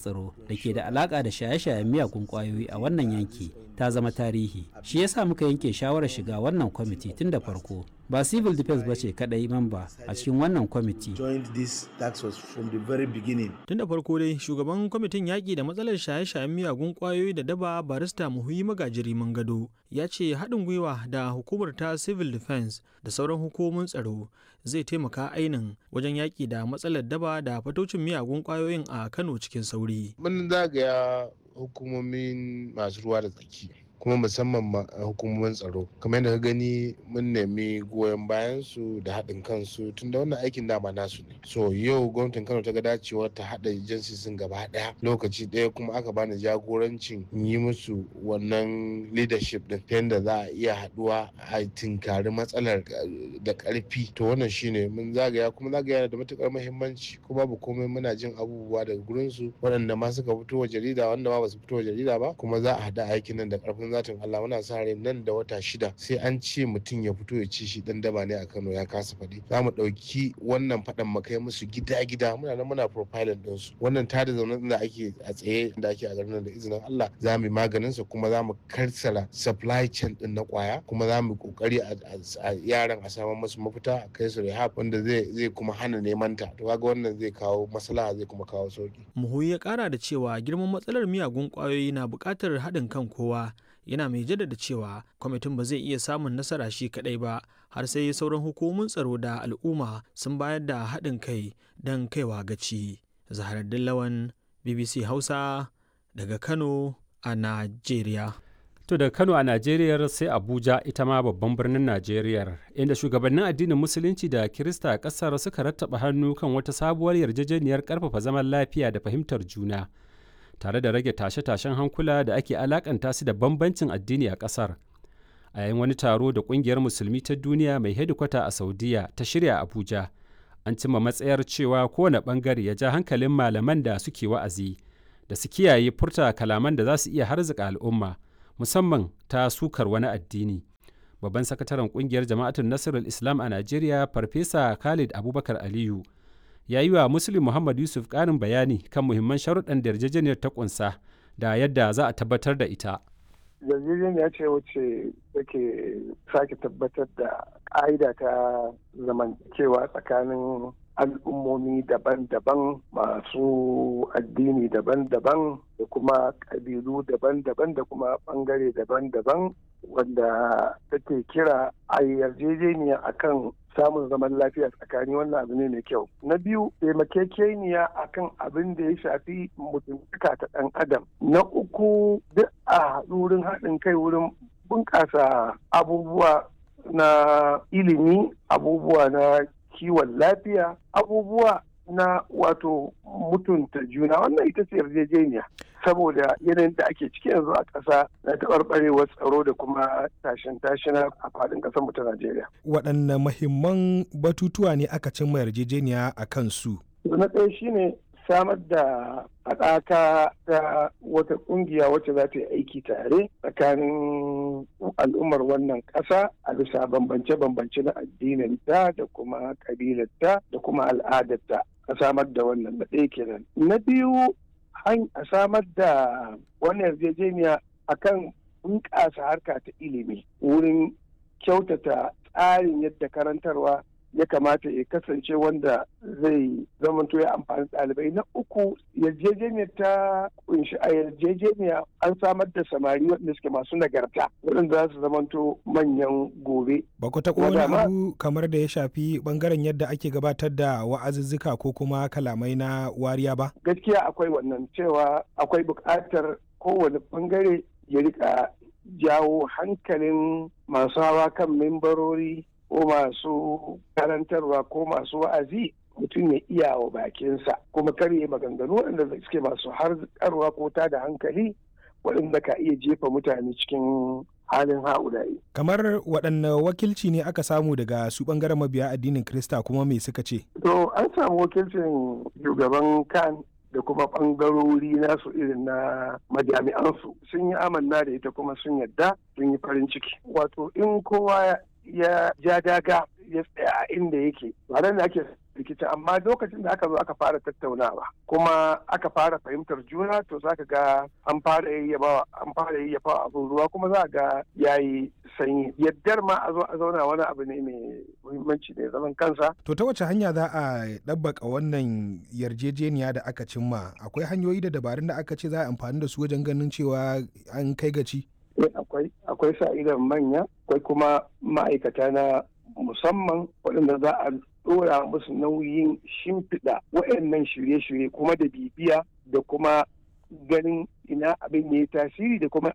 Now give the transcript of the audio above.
tsaro da ke da alaka da shaye-shayen miyagun kwayoyi a wannan yanki ta zama tarihi shi yasa muka yanke shawarar shiga wannan kwamiti tun da farko ba civil defense ba ce kadai mamba a cikin wannan kwamiti tun da farko dai shugaban kwamitin yaƙi da matsalar shaye-shayen miyagun kwayoyi da daba barista muhuyi magajiri gado ya ce haɗin gwiwa da hukumar ta civil defense da sauran hukumomin tsaro zai taimaka ainin wajen yaƙi da matsalar daba da fatocin miyagun kwayoyin a kano cikin sauri mun zagaya hukumomin masu ruwa da tsaki kuma musamman hukumomin tsaro kamar yadda ka gani mun nemi goyon bayan su da haɗin kansu tun da wannan aikin dama nasu ne so yau gwamnatin kano ta ga dacewar ta haɗa jinsisin gaba ɗaya lokaci ɗaya kuma aka bani jagorancin yi musu wannan leadership din ta yadda za a iya haɗuwa a tinkari matsalar da ƙarfi to wannan shine mun zagaya kuma zagaya da matukar muhimmanci ko babu komai muna jin abubuwa daga gurin su waɗanda ma suka fito wa jarida wanda ma ba su fito wa jarida ba kuma za a haɗa aikin nan da ƙarfin zatin Allah muna sa rai nan da wata shida sai an ce mutum ya fito ya ci shi dan daba ne a Kano ya kasa faɗi za mu ɗauki wannan faɗan mu kai musu gida gida muna nan muna profiling din su wannan tada zaune da ake a tsaye da ake a garin da izinin Allah za mu maganin sa kuma za mu karsala supply chain din na kwaya kuma za mu kokari a yaran a samu musu mafita a kai su rehab wanda zai zai kuma hana neman ta to kaga wannan zai kawo maslaha zai kuma kawo sauki muhuyi ya kara da cewa girman matsalar miyagun kwayoyi na buƙatar haɗin kan kowa yana mai jaddada cewa kwamitin ba zai iya samun nasara shi kadai ba har sai sauran hukumomin tsaro da al'umma sun bayar da haɗin kai don kaiwa gaci zaharaddin lawan bbc hausa daga kano a najeriya To daga Kano a Najeriya sai Abuja ita ma babban birnin Najeriya inda shugabannin addinin Musulunci da Kirista a ƙasar suka rattaba hannu kan wata sabuwar yarjejeniyar ƙarfafa zaman lafiya da fahimtar juna. tare da rage tashe-tashen hankula da ake alakanta su da bambancin addini a ƙasar a yayin wani taro da ƙungiyar musulmi ta duniya mai hedikwata a saudiya ta shirya abuja an cimma matsayar cewa kowane ɓangare ya ja hankalin malaman da suke wa'azi da su kiyaye furta kalaman da za su iya harzika al'umma musamman ta sukar wani addini babban sakataren ƙungiyar jama'atun nasirul islam a najeriya farfesa khalid abubakar aliyu ya yi wa Muslim Muhammad Yusuf ƙarin bayani kan muhimman sharuɗan da yarjejeniyar ta ƙunsa da yadda za a tabbatar da ita. Yarjejeniya ce wacce take sake tabbatar da ƙa'ida ta zamantakewa tsakanin al'ummomi daban-daban masu addini daban-daban da kuma ƙabilu daban-daban da kuma ɓangare daban-daban wanda take kira a yarjejeniya akan samun zaman lafiya tsakani wannan abu ne mai kyau na biyu taimakekeniya akan abin da ya shafi mutuntaka ta ɗan adam na uku duk a wurin haɗin kai wurin bunƙasa abubuwa na ilimi abubuwa na kiwon lafiya abubuwa na wato mutunta juna wannan ita ce yarjejeniya saboda yanayin da ake ciki yanzu a ƙasa na taɓarɓarewar tsaro da kuma tashin tashina a faɗin ƙasar mu ta Najeriya. Waɗanne mahimman batutuwa ne aka cimma yarjejeniya a kan su? Na ɗaya shine samar da haɗaka ta wata ƙungiya wacce za ta yi aiki tare tsakanin al'ummar wannan ƙasa a bisa bambance-bambance na addinin ta da kuma ƙabilarta da kuma al'adarta a samar da wannan na ɗaya kenan. Na biyu a samar da wannan yarjejeniya akan bunƙasa harka ta ilimi wurin kyautata tsarin yadda karantarwa ya kamata ya kasance wanda zai zamanto ya amfani ɗalibai na uku yarjejeniyar ta kunshi a yarjejeniya an samar da samari waɗanda suke masu nagarta waɗanda za su zamanto manyan gobe. Ba ku taɓa wani abu kamar da ya shafi ɓangaren yadda ake gabatar da wa'azuzzuka ko kuma kalamai na wariya ba? Gaskiya akwai wannan cewa akwai buƙatar kowane ɓangare ya rika jawo hankalin masu hawa kan membarori ko masu karantarwa ko masu wa'azi mutum ya iya wa bakinsa kuma karye maganganu waɗanda suke masu harkarwa ko ta da hankali waɗanda ka iya jefa mutane cikin halin ha'ulayi. Kamar waɗanne wakilci ne aka samu daga su ɓangaren mabiya addinin Krista kuma me suka ce? To an samu wakilcin shugaban kan da kuma ɓangarori nasu irin na majami'ansu sun yi amanna da ita kuma sun yadda sun yi farin ciki. Wato in kowa ya ja daga ya tsaya a inda yake ba da ake rikicin amma lokacin da aka zo aka fara tattaunawa kuma aka fara fahimtar juna to zaka ga an fara yayyafa an fara yayyafa abin ruwa kuma za ga yayi sanyi yaddar ma a zo a zauna wani abu ne mai muhimmanci da zaman kansa to ta wace hanya za a ɗabbaka wannan yarjejeniya da aka cimma akwai hanyoyi da dabarun da aka ce za a amfani da su wajen ganin cewa an kai gaci akwai akwai sa idan manya akwai kuma ma'aikata na musamman waɗanda za a ɗora musu nauyin shimfiɗa waɗannan shirye-shirye kuma da bibiya da kuma ganin ina abin ya yi tasiri da kuma